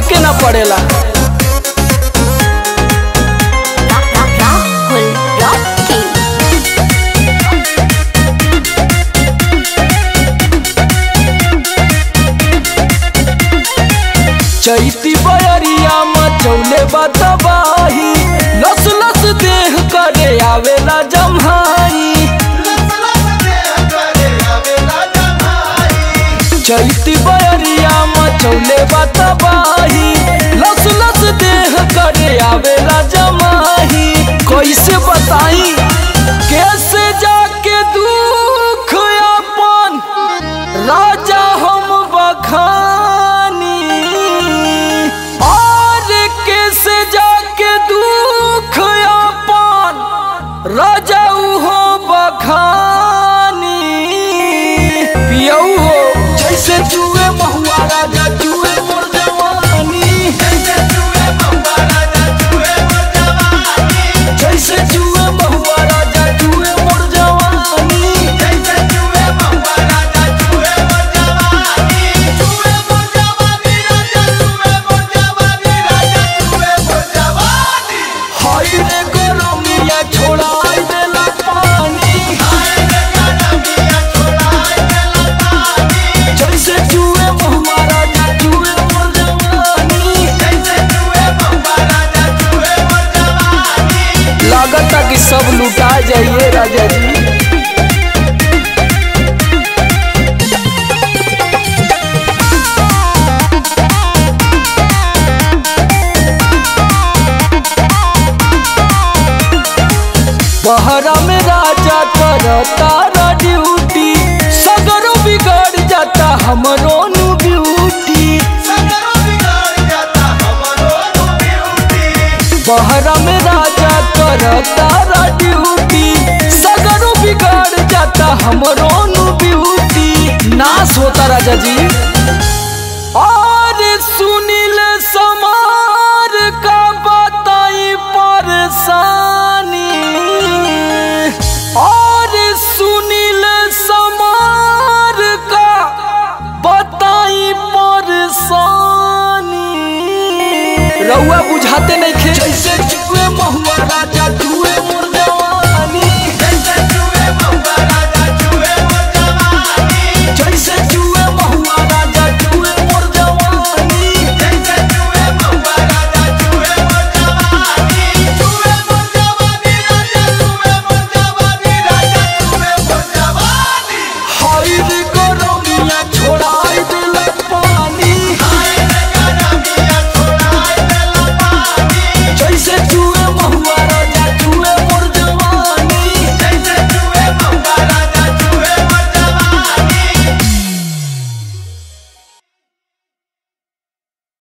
के ना पड़ेला Rahul Rocky. चैती बयरिया मचौले बतबाही लस लस देह करे आवेला जम्हाई चैती बयरिया मचौले बतबाही लस लस देह करे आवेला जमाही कैसे बताई कैसे जाके दुख अपन राजा हम बखानी और कैसे जाके दुख अपन राजा हो बखानी पियऊ हो जैसे जुए महुआ राजा जुए मोर जवानी जैसे जुए महुआ राजा जुए मोर जवानी हाय रे गरमिया छोड़ाई देला पानी जैसे जुए महुआ राजा जुए मोर जवानी लागता कि सब लुटा जाइए राजा जी बहरा में राजा करता रा ड्यूटी सगरो बिगड़ जाता हमरो नु ब्यूटी बहरा में राजा करता रा ड्यूटी सगरो बिगड़ जाता हमरो नु ब्यूटी नाश होता राजा जी